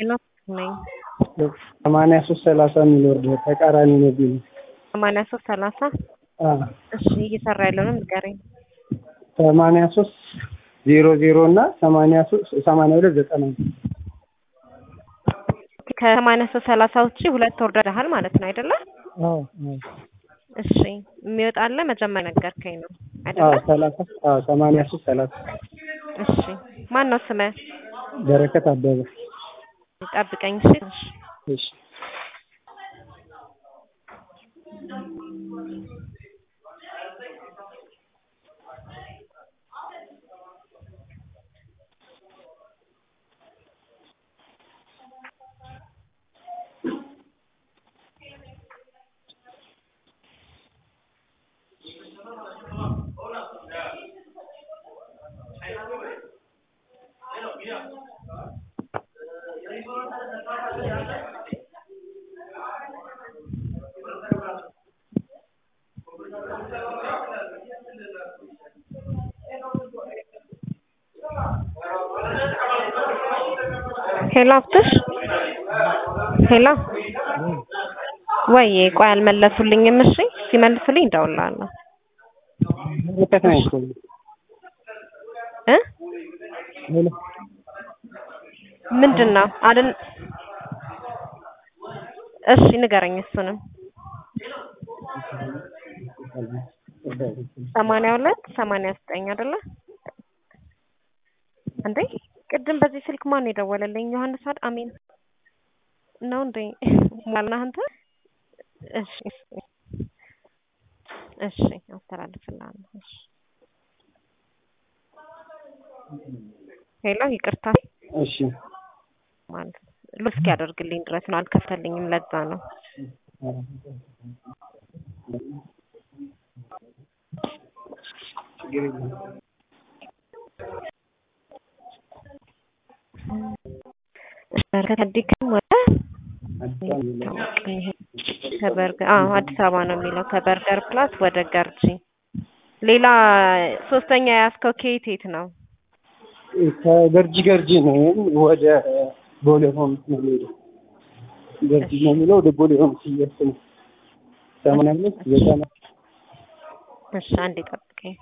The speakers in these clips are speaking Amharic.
ነኝ። ሰማንያ ሶስት ሰላሳ የሚል ወርድ ተቃራኒ ነው ቢሉ ሰማንያ ሶስት ሰላሳ እሺ እየሰራ ያለውንም ንገረኝ። ሰማንያ ሶስት ዜሮ ዜሮ እና ሰማንያ ሶስት ሰማንያ ሁለት ዘጠና ከሰማንያ ሶስት ሰላሳ ውጪ ሁለት ወርደሃል ማለት ነው አይደለ? አዎ አዎ እሺ የሚወጣለ መጀመሪያ ነገርከኝ ነው አዎ አይደለ? ሰላሳ አዎ ሰማንያ ሶስት ሰላሳ እሺ ማን ነው ስምህ? በረከት አበበ ጠብቀኝ እሺ። እሺ ሄሎ አፍትሽ ሄሎ ወይ ቆይ አልመለሱልኝም። እሺ ሲመልሱልኝ እደውልልሃለሁ በረከት ነኝ እኮ እ ሄሎ ምንድን ነው አልን እሺ ንገረኝ እሱንም ሰማንያ ሁለት ሰማንያ ዘጠኝ አይደለ እንዴ ቅድም በዚህ ስልክ ማን የደወለልኝ ዮሐንስ አድ አሜን ነው እንዴ ማለና አንተ እሺ እሺ አስተላልፍልሃለሁ እሺ ሄሎ ይቅርታ እሺ ማለት እስኪ ያደርግልኝ ድረስ ነው አልከፈተልኝም ለዛ ነው ችግር የለም ከዲክም ወደ አዲስ አበባ የሚለው ከበርገር አዎ አዲስ አበባ ነው የሚለው ከበርገር ፕላስ ወደ ገርጂ ሌላ ሶስተኛ የያዝከው ከየት የት ነው ከገርጂ ገርጂ ነው ወደ ቦሌ ሆምስ ነው የሚሄደው ገርጂ ነው የሚለው ወደ ቦሌ ሆምስ እየወሰደ ነው ሰማንያ ሁለት ዘጠና እሺ አንዴ ጠብቀኝ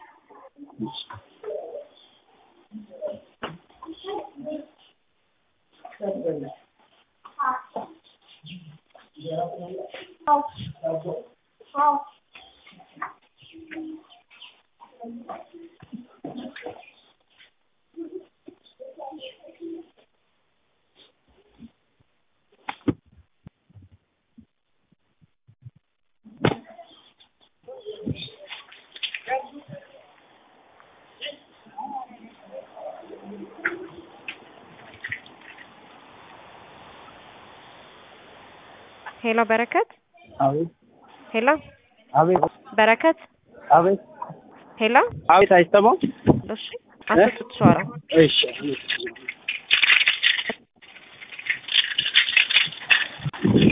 ሄሎ በረከት አቤት ሄሎ አቤት በረከት አቤት ሄሎ አቤት አይሰማም እሺ አትጡት ሸዋራ እሺ